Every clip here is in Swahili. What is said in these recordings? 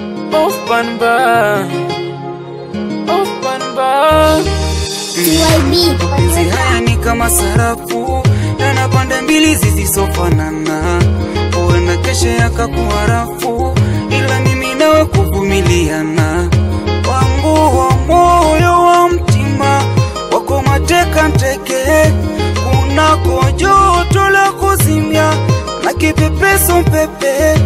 Off banba Off banba TYB. Mapenzi haya ni kama sarafu yana pande mbili zisizofanana, huenda kesho yakakuwa rafu, ila mimi nawe kuvumiliana. Wangu wa moyo wa mtima wako mateka nteke, kunako joto la kuzimya na kipepeso pepe,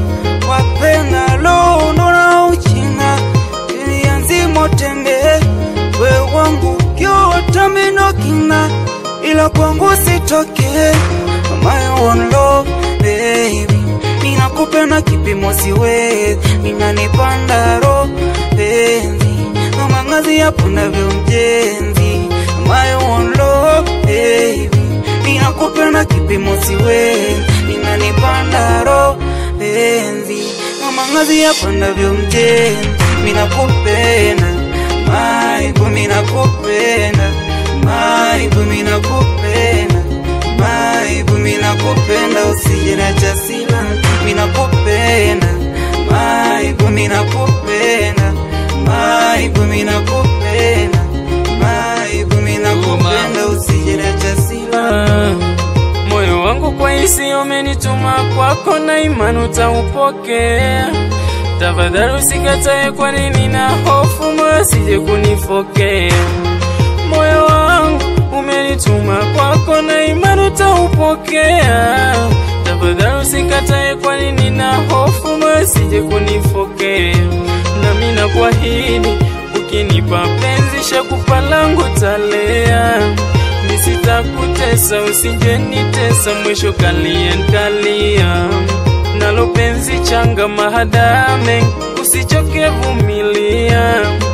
wapenalo nona uchina ilianzimo tembe we wangu kyota mino kina ila kwangu sitoke my own love baby ninakupenda kipimo siwezi ninanipanda ro penzi kama ngazi ya pundavyo mjenzi my own love baby ninakupenda kipimo siwezi ninanipanda ro penzi kama ngazi ya pundavyo mjenzi ninakupenda maibu minakupenda maibu minakupenda maibu minakupenda usije na chasila minakupenda maibu minakupenda maibu minakupenda maibu minakupenda usije na chasila Ah, moyo wangu kwa hisi umenituma kwako na imani utaupokea. Tafadhali usikatae, kwa nini na hofu moyo sije kunifokea. Moyo wangu umenituma kwako na imani utaupokea. Tafadhali usikatae, kwa nini na hofu moyo sije kunifokea. Nami nakuahidi ukinipa penzi shakupa langu talea nisitakutesa usije nitesa mwisho kalia ntalia nalo penzi changa mahadame usichoke vumilia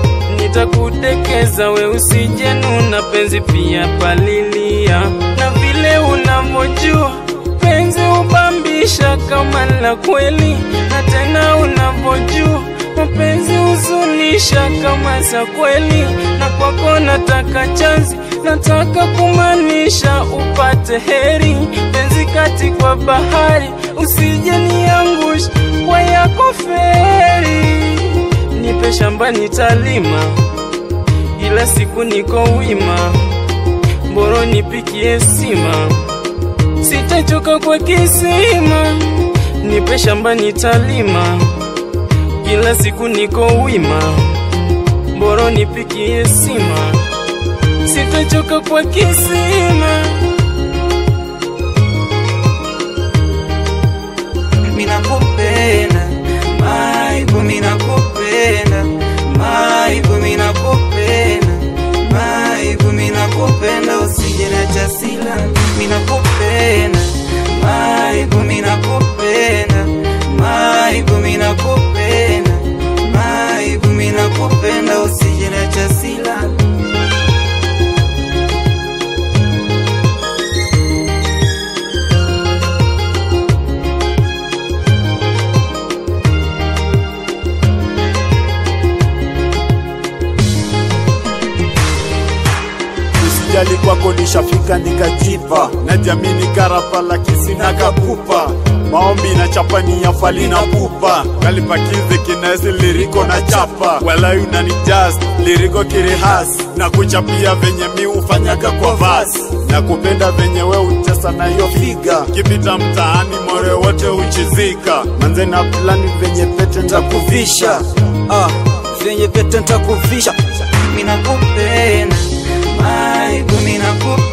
nitakudekeza we usije nuna penzi pia palilia na vile unavyojua penzi ubambisha kama la kweli na tena unavyojua mapenzi huzunisha kama za kweli na kwako nataka chanzi nataka kumaanisha upate heri penzi kati kwa bahari usije niangusha kwa yako feri nipe shamba nitalima ila siku niko wima mboro nipikie sima sitachoka kwa kisima nipe shamba nitalima kila siku niko wima mboro nipikie sima sitachoka kwa kisima minakupenda maibu minakupenda maibu minakupenda maibu minakupenda usije na chasila minakupenda maibu minakupenda maibu minakupenda maibu minakupenda usije na chasila Usijali kwako nishafika nikajipa na jamini karapa lakini na kakupa maombi na chapani ya fali na pupa kalipakize kinesi liriko na chapa wala unani jazz liriko kirihas na kuchapia venye mi ufanyaga kwa vas na kupenda venye we uchesa na hiyo figa kipita mtaani more wote uchizika manze na plani venye pete ntakuvisha ah, venye pete ntakuvisha minakupenda maibu minakupenda